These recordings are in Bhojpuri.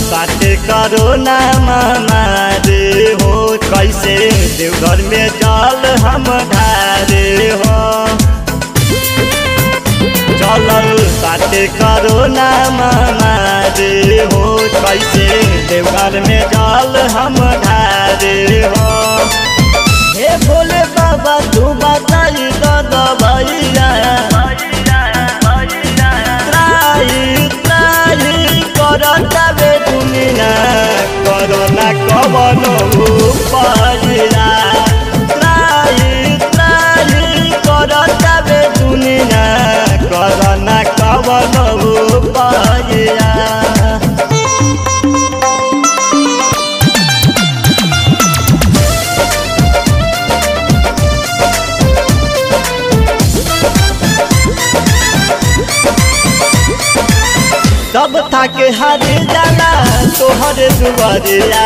बाटे करो ना मारे हो कैसे देवघर में जल हम ढारे हो चलल बाटे करो ना मारे हो कैसे देवघर में जल हम ढारे हो हे भोले बाबा तू बताई तो दबैया त्राही त्राही करतावे दुनिया करना कवन उपाया त्राही त्राही करतावे दुनिया करना कवन उपाया सब थाके हर जाला तोहर दुआरिया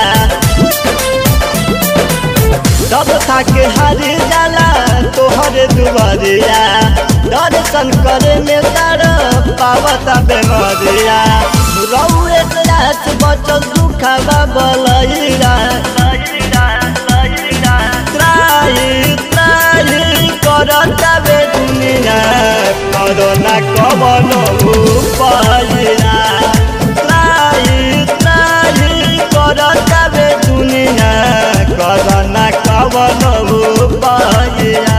सब थाके हर जाला तोहर दुआरिया दर्शन करे में तार पावता बेमरिया रौए रात बचल दुखबा बलैया त्राही त्राही करता बे दुनिया करना कवन उपाया त्राही त्राही करता बे दुनिया करना कवन उपाया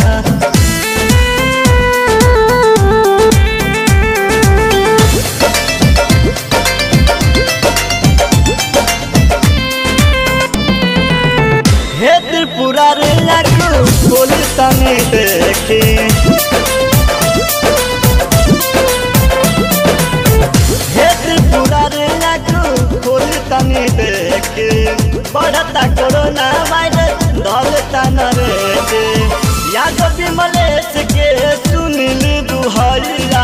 हे त्रिपुरा रे लाखो बोल तने देखी हे त्रिपुरा रे लाखो बोल तने देखी बढ़ता कोरोना वायरस दौलता न रे याद विमलेश के सुनिल दुहैया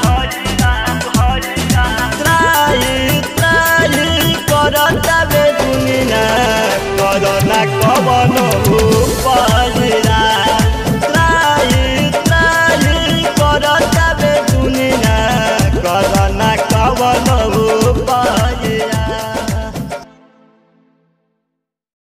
त्राही त्राही करता बे दुनिया करना कवन